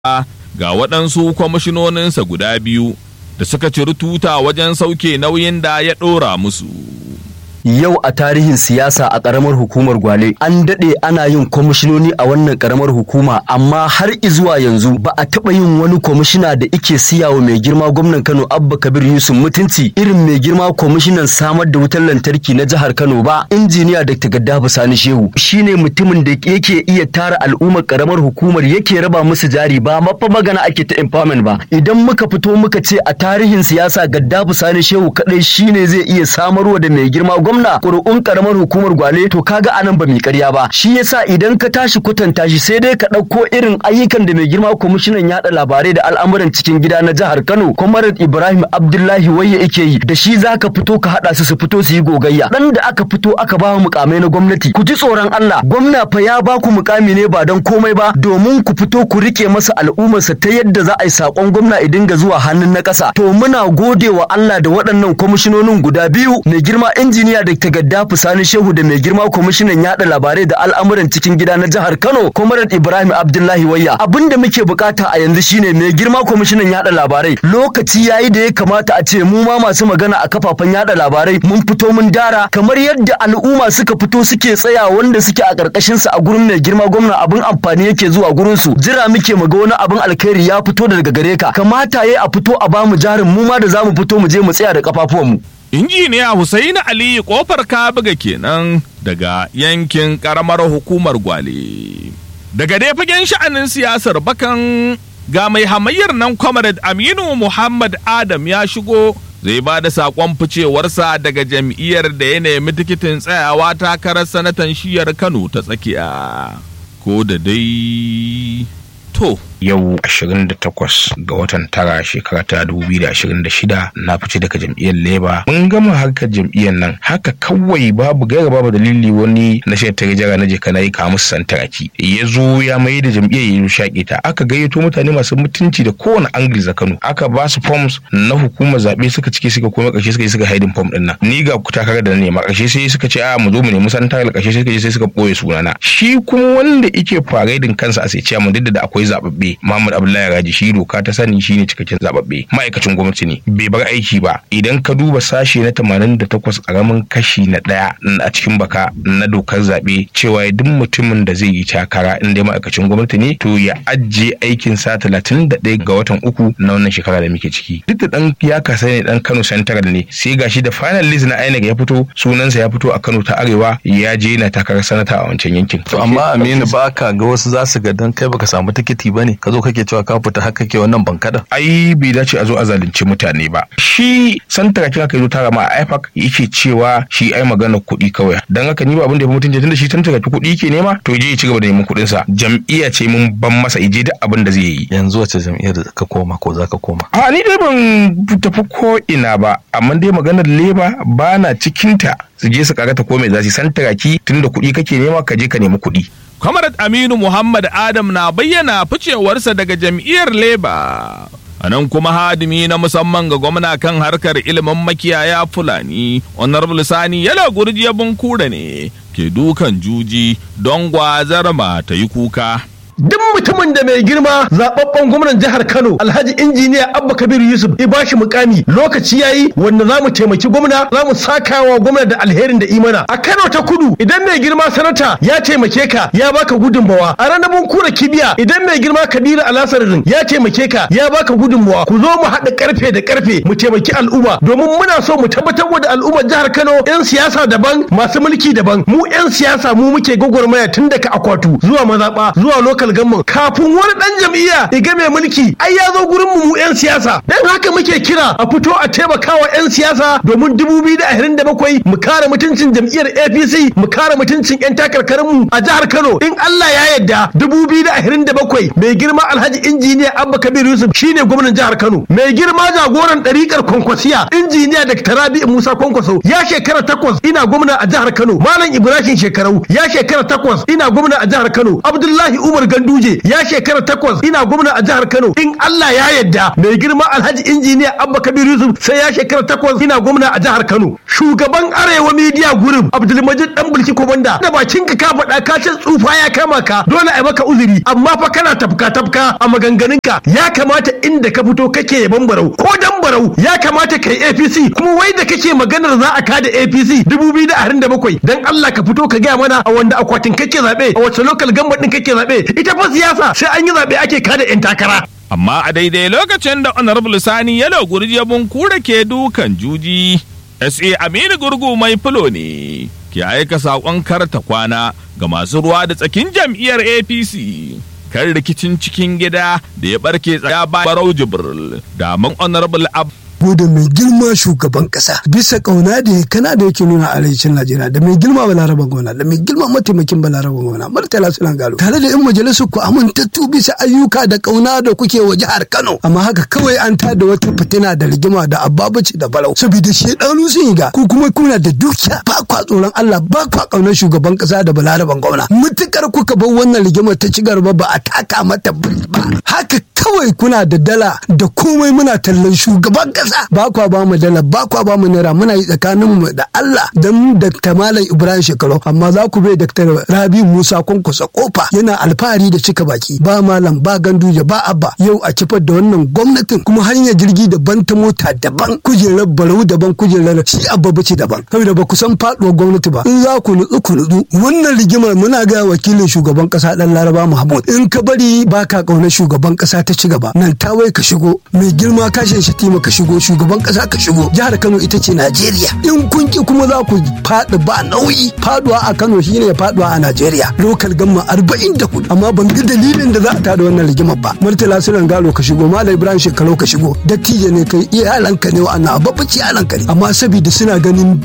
ga waɗansu kwamishinoninsa guda biyu da suka ciri tuta wajen sauke nauyin da ya ɗora musu. yau a tarihin siyasa a karamar hukumar gwale an daɗe ana yin kwamishinoni a wannan karamar hukuma amma har izuwa yanzu ba a taɓa yin wani kwamishina da ike siyawa mai girma gwamnan kano abba kabir yusuf mutunci irin mai girma kwamishinan samar da wutar lantarki na jihar kano ba injiniya dr gaddafi sani shehu shine mutumin da yake iya tara al'ummar karamar hukumar yake raba musu jari ba mafa magana ake ta empowerment ba idan muka fito muka ce a tarihin siyasa gaddafi sani shehu kadai shine zai iya samarwa da mai girma gwamna ƙuri'un karamar hukumar gwale to kaga anan ba mai ƙarya ba shi yasa idan ka tashi kwatanta shi sai dai ka ɗauko irin ayyukan da mai girma kwamishinan yaɗa labarai da al'amuran cikin gida na jihar Kano Comrade Ibrahim Abdullahi Wayya yake yi da shi zaka fito ka haɗa su su fito su yi gogayya dan da aka fito aka ba mukamai na gwamnati ku ji tsoron Allah gwamna fa ya ba ku mukami ne ba don komai ba domin ku fito ku rike masa al'ummarsa ta yadda za a yi sakon gwamna ya dinga zuwa hannun na ƙasa to muna gode wa Allah da waɗannan kwamishinonin guda biyu mai girma injiniya da ta gaddafi sani shehu da mai girma kwamishinan yada labarai da al'amuran cikin gida na jihar kano comrade ibrahim abdullahi wayya abin da muke bukata a yanzu shine mai girma kwamishinan yada labarai lokaci yayi da ya kamata a ce mu ma masu magana a kafafen yada labarai mun fito mun dara kamar yadda al'umma suka fito suke tsaya wanda suke a karkashin sa a gurin mai girma gwamna abin amfani yake zuwa gurin su jira muke mu ga wani abin alkhairi ya fito daga gare ka kamata yayi a fito a bamu jarin mu ma da zamu fito mu je mu tsaya da kafafuwanmu injiniya Hussaini Aliyu kofar Kabuga kenan daga yankin karamar hukumar Gwale. Daga dai fagen sha'anin siyasar bakan ga mai hamayyar nan Comrade Aminu Muhammad Adam ya shigo zai ba da saƙon ficewarsa daga jam'iyyar da ya nemi tikitin tsayawa takarar sanatan shiyar Kano ta tsakiya. Ko da dai to. yau 28 ga watan tara shekara ta 2026 na fice daga jam'iyyar leba mun gama harkar jam'iyyar nan haka kawai babu gaira babu dalili wani na shi ta jara na je kana yi kawo musu santaraki ya zo ya mai da jam'iyyar ya shaƙe ta aka gayyato mutane masu mutunci da kowane angli za kano aka ba su forms na hukumar zaɓe suka cike suka koma ƙarshe suka yi suka haidin form ɗin nan ni ga ku takarar da na nema ƙarshe sai suka ce a mu zo mu nemi santar ƙarshe suka je sai suka ɓoye sunana shi kuma wanda yake faredin kansa a sai ciyaman duk da akwai zaɓaɓɓe Muhammad Abdullahi Raji shi doka ta sani shine cikakken zababbe ma'aikacin gwamnati ne bai bar aiki ba idan ka duba sashe na 88 karamin kashi na daya a cikin baka na dokar zabe cewa duk mutumin da zai yi takara in dai ma'aikacin gwamnati ne to ya ajiye aikin sa 31 ga watan uku na wannan shekara da muke ciki duk da dan ya kasa ne dan Kano Central ne sai gashi da final list na INEC ya fito sunansa ya fito a Kano ta Arewa ya je na takarar sanata a wancan yankin to amma Aminu baka ga wasu za su ga dan kai baka samu tikiti bane ka zo kake cewa ka fita haka ke wannan bankada ai bai dace a zo a zalunci mutane ba shi santara kin aka zo tara ma a IFAC yake cewa shi ai magana kuɗi kawai dan haka ni ba abin da ya fi mutunci tunda shi santara kuɗi yake nema to je ya ci gaba da neman kuɗin sa jam'iyya ce mun ban masa ije duk abin da zai yi yanzu wace jam'iyyar ka koma ko za ka koma a ni dai ban tafi ko ina ba amma dai maganar leba ba na cikinta su je su karata ko mai za su santara ki tunda kuɗi kake nema ka je ka nemi kuɗi Comrade Aminu Muhammad Adam na bayyana ficewarsa daga jam'iyyar Labour. A nan kuma hadimi na musamman ga gwamna kan harkar ilimin makiyaya Fulani, Honorable Sani Yala Gurjiya Bunkura ne ke dukan juji don gwazar ma ta yi kuka. duk mutumin da mai girma zababben gwamnan jihar Kano Alhaji injiniya Abba Kabir Yusuf ya bashi mukami lokaci yayi wanda zamu taimaki gwamna zamu sakawa gwamna da alherin da imana a Kano ta Kudu idan mai girma sanata ya taimake ka ya baka gudunmawa a ranar kura kibiya idan mai girma Kabiru Alasarin ya taimake ka ya baka gudunmawa ku zo mu haɗa karfe da karfe mu taimaki al'umma domin muna so mu tabbatar da al'ummar jihar Kano yan siyasa daban masu mulki daban mu yan siyasa mu muke gwagwarmaya tun daga akwatu zuwa mazaba zuwa local gamman kafin wani dan jam'iyya iga mai mulki ai ya zo gurin mu mu yan siyasa dan haka muke kira a fito a taimakawa yan siyasa domin 2027 mu kare mutuncin jam'iyyar APC mu kare mutuncin yan takarkarin mu a jihar Kano in Allah ya yarda 2027 mai girma Alhaji injiniya Abba Kabir Yusuf shine gwamnan jihar Kano mai girma jagoran ɗariƙar Kwankwasiya injiniya Dr. Rabi Musa Kwankwaso ya shekara takwas ina gwamna a jihar Kano Malam Ibrahim Shekarau ya shekara takwas ina gwamna a jihar Kano Abdullahi Umar Ganduje ya shekara takwas ina gwamna a jihar Kano in Allah ya yarda mai girma Alhaji injiniya Abba Kabir Yusuf sai ya shekara takwas ina gwamna a jihar Kano shugaban Arewa Media Group Abdulmajid Dan Bulki Komanda da bakin ka ka faɗa ka ce tsufa ya kama ka dole a maka uzuri amma fa kana tafka tafka a maganganunka ya kamata inda ka fito kake yaban barau ko dan barau ya kamata kai APC kuma wai da kake maganar za a kada APC 2027 dan Allah ka fito ka gaya mana a wanda akwatin kake zabe a wace local government din kake zabe ita fa siyasa sai an yi zabe ake kada yan takara amma a daidai lokacin da honorable sani yalo gurjebun kura ke dukan juji sa aminu gurgu mai fulo ne ke aika saƙon karta kwana ga masu ruwa da tsakin jam'iyyar apc kan rikicin cikin gida da ya barke tsaya ba barau jibril da man honorable ab da mai girma shugaban kasa bisa kauna da ya kana da yake nuna arewacin Najeriya da mai girma balaraban gona da mai girma mataimakin balaraban gona Murtala Sulan Galo tare da yan majalisar ku amintattu bisa ayyuka da kauna da kuke wa jihar Kano amma haka kawai an tada wata fitina da rigima da ababaci da balau saboda shedanu sun yi ga ku kuma kuna da dukiya ba kwa tsoron Allah ba kwa kaunar shugaban kasa da balaraban gwamna mutukar kuka bar wannan rigimar ta ci gaba ba a taka mata ba haka kawai kuna da dala da komai muna tallan shugaban kasa ba kwa ba mu dala ba kwa ba mu naira muna yi tsakanin mu da Allah da mu Dr. Malam Ibrahim Shekaru amma za ku bai Dr. Rabi Musa Kwankwasa kofa yana alfahari da cika baki ba malam ba ganduje ba abba yau a kifar da wannan gwamnatin kuma hanyar jirgi daban ta mota daban kujerar barau daban kujerar shi abba bace daban saboda ba ku san faduwar gwamnati ba in za ku nutsu ku nutsu wannan rigimar muna ga wakilin shugaban kasa dan Laraba Mahmud in ka bari baka kauna shugaban kasa ta ci gaba nan ta wai ka shigo mai girma kashin shatima ka shigo shugaban kasa ka shigo jihar Kano ita ce Najeriya in kun ki kuma za ku faɗi ba nauyi faduwa a Kano shine faduwa a Najeriya lokal gamma 44 amma ban ga dalilin da za a tada wannan rigimar ba Murtala Sulan Galo ka shigo Malam Ibrahim Shekaru ka shigo dattijo ne kai iyalanka ne wa'annan babbaci iyalanka ne amma saboda suna ganin